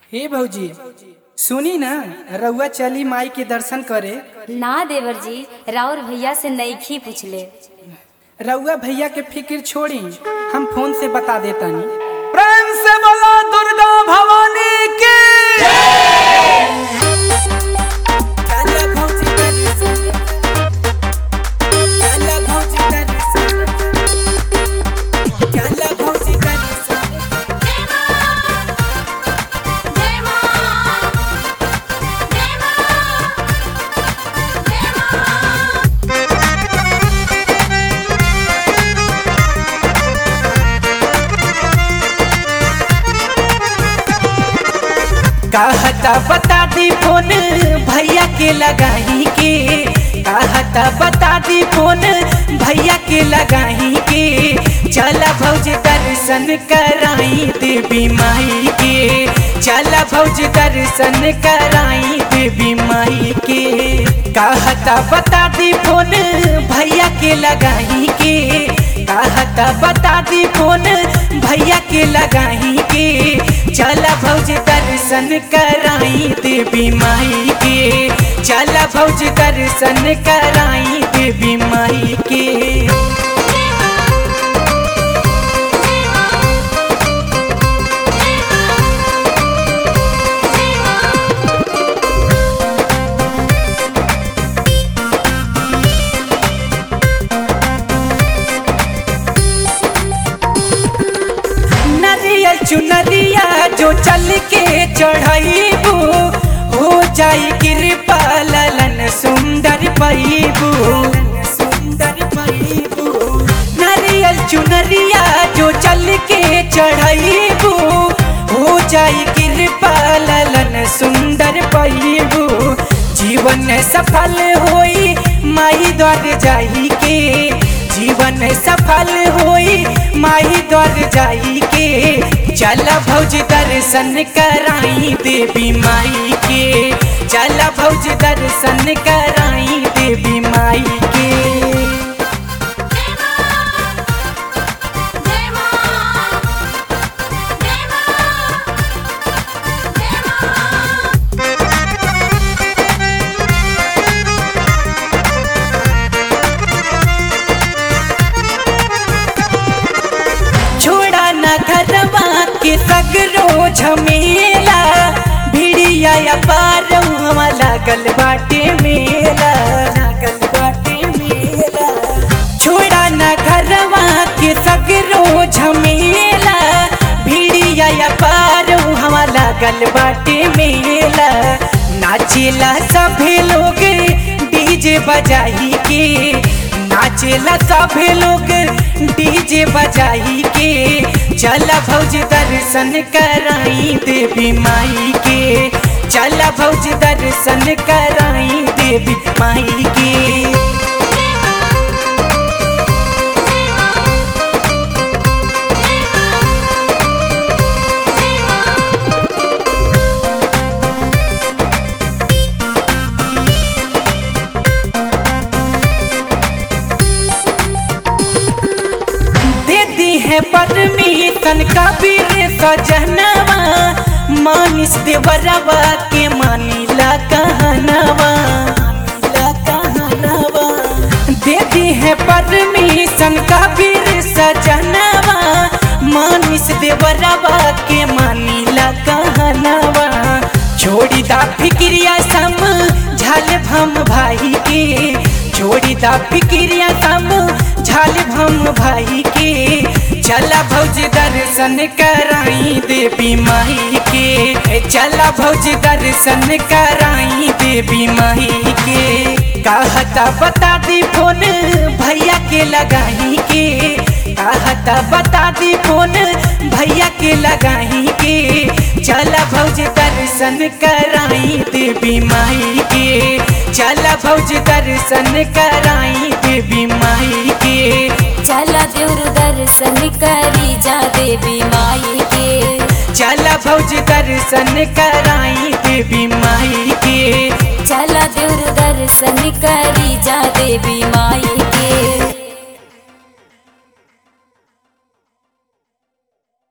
हे भौजी सुनी ना रउआ चली माई के दर्शन करे ना देवर जी राउर भैया से नईखी पूछले रउआ भैया के फिक्र छोड़ी हम फोन से बता देतानी प्रेम से बोलो दुर्गा भवानी की कहता बता दी फोन भैया के लगाही के कहता बता दी फोन भैया के लगाही के चला भौज दर्शन कराई देवी माई के चला भौज दर्शन कराई देवी माई के कहता बता दी फोन भैया के लगाही के कहता बता दी फोन भैया के लगाही के चला भौज दर्शन कराई देवी माई के चला भौज दर्शन कराई देवी माई के नरियल चुनरिया जो चल के चढ़ाईबू हो जाई कृपा ललन सुंदर पैबू सुंदर पैबू नरियल चुनरिया जो चल के चढ़ाईबू हो जाई कृपा ललन सुंदर पैबू जीवन सफल होई माई द्वार जाई के जीवन सफल होई माही द्वार जाई के चल भौज दर्शन कराई देवी माई के चल भौज दर्शन कराई देवी माई के छोड़ा न घरवा के सगरो झमेला भिड़िया या पारवा लागल बाटे मेला लागल बाटे मेला छोड़ा न घरवा के सगरो झमेला भिड़िया या पारवा लागल बाटे मेला नाचेला सभे लोग डीजे बजाई के नाचेला सभे लोग डीजे बजाई के चला भौज दर्शन कराई देवी माई के चला भौज दर्शन कराई देवी माई के देती है परमिशन कबीर सजनवा मानिस देवरवा के मानिला कहनवा मानिला कहनवा देती है परमिशन कबीर सजनवा मानिस देवरवा के मानिला कहनवा छोड़ी दा फिक्रिया सम झल भम भाई के छोड़ी दा फिक्रिया सम झाल भम भाई के चला भौज दर्शन कराई देवी माई के चला भौज दर्शन कराई देवी माई के कहता बता दी फोन भैया के लगाही के कहता बता दी फोन भैया के लगाही के चला भौज दर्शन कराई देवी माई के चला भौज दर्शन कराई देवी माई के चला देवर दर्शन करी जा देवी माई के चला भौज दर्शन कराई देवी माई के चला देवर दर्शन करी जा देवी माई के